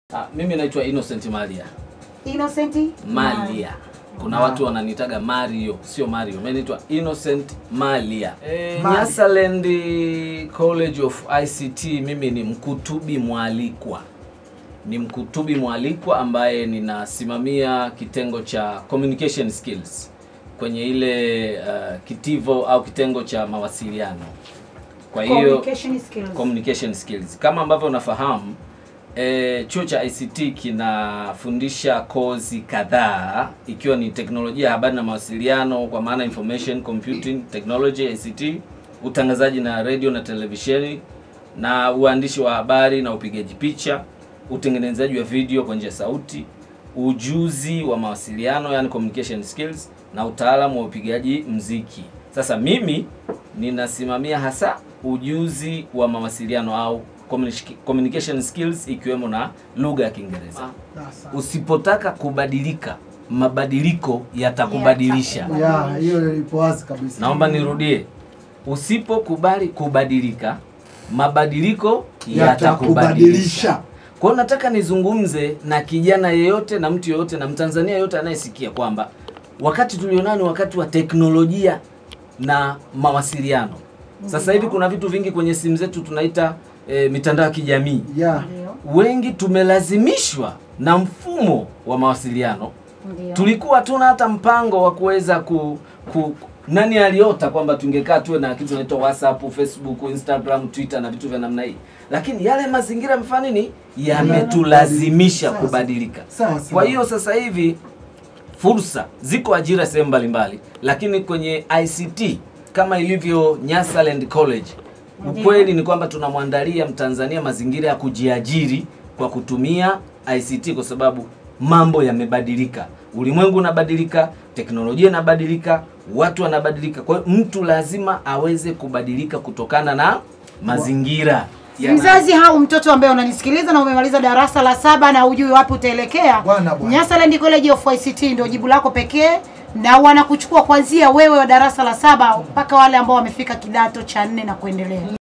Ah, mimi naitwa Innocent Malia. Innocent Malia. Kuna Wow. watu wananitaga Mario, sio Mario. Mimi naitwa Innocent Malia. E, Malia. Nyasaland College of ICT mimi ni mkutubi mwalikwa. Ni mkutubi mwalikwa ambaye ninasimamia kitengo cha communication skills kwenye ile uh, kitivo au kitengo cha mawasiliano. Kwa hiyo communication skills. communication skills. Kama ambavyo unafahamu e, chuo cha ICT kinafundisha kozi kadhaa ikiwa ni teknolojia ya habari na mawasiliano kwa maana information computing technology ICT, utangazaji na radio na televisheni na uandishi wa habari na upigaji picha, utengenezaji wa video kwa njia ya sauti, ujuzi wa mawasiliano yani communication skills na utaalamu wa upigaji mziki. Sasa mimi ninasimamia hasa ujuzi wa mawasiliano au communic- communication skills ikiwemo na lugha ya Kiingereza. Usipotaka kubadilika, mabadiliko yatakubadilisha. Yata- Ya, hiyo ipo wazi kabisa. Naomba nirudie, usipokubali kubadilika, mabadiliko yatakubadilisha. Yatakubadilisha. Kwa hiyo nataka nizungumze na kijana yeyote na mtu yeyote na Mtanzania yeyote anayesikia kwamba wakati tulionao ni wakati wa teknolojia na mawasiliano. Sasa hivi kuna vitu vingi kwenye simu zetu tunaita e, mitandao ya kijamii. Ya, Ndio, Wengi tumelazimishwa na mfumo wa mawasiliano. ndio. Tulikuwa hatuna hata mpango wa kuweza ku, ku nani aliota kwamba tungekaa tuwe na kitu tunaitwa WhatsApp, Facebook, Instagram, Twitter na vitu vya namna hii, lakini yale mazingira yamefanya nini, yametulazimisha Sasa. kubadilika. sawa sawa. Kwa hiyo sasa hivi fursa ziko ajira sehemu mbalimbali, lakini kwenye ICT kama ilivyo Nyasaland College, ukweli ni kwamba tunamwandalia Mtanzania mazingira ya kujiajiri kwa kutumia ICT kwa sababu mambo yamebadilika, ulimwengu unabadilika, teknolojia inabadilika, watu wanabadilika. Kwa hiyo mtu lazima aweze kubadilika kutokana na mazingira ya Mzazi au mtoto ambaye unanisikiliza na umemaliza darasa la saba na hujui wapi utaelekea, Bwana, bwana. Nyasaland College of ICT ndio jibu lako pekee, na wanakuchukua kuanzia wewe wa darasa la saba mpaka wale ambao wamefika kidato cha nne na kuendelea.